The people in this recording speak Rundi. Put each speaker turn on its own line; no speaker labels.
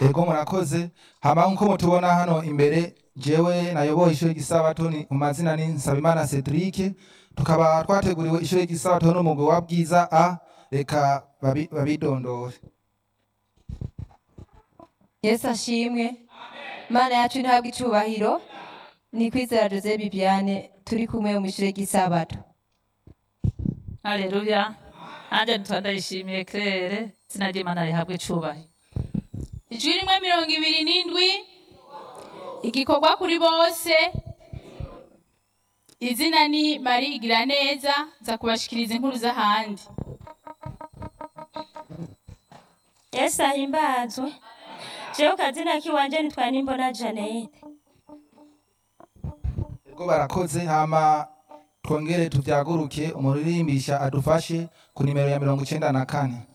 ego murakoze hama nkuko mutubona hano imbere jewe nayoboye ishuri ry'isabato ni mu mazina ni Nsabimana Cedric tukaba twateguriwe ishuri ry'isabato n'umugwi wa bwiza a reka babi- babidondore
yesu ashimwe mana yacu ntabwo icubahiro ni kwizera jose bibiane turi kumwe mu ishure ry'isabato
haleluya nanjye ntitwa ndayishimiye claire izina ry'imana rihabwa icubahiro
ijwi rimwe mirongo ibiri n'indwi igikorwa kuri bose izina ni mari igira neza nza kubashikiriza inkuru z'ahandi
yesu ahimbazwe jewe kazina kiwanje nitwa nimbona janete
ego barakoze hama twongere tuvyaguruke umuririmbisha adufashe ku nimero ya mirongo icenda na kane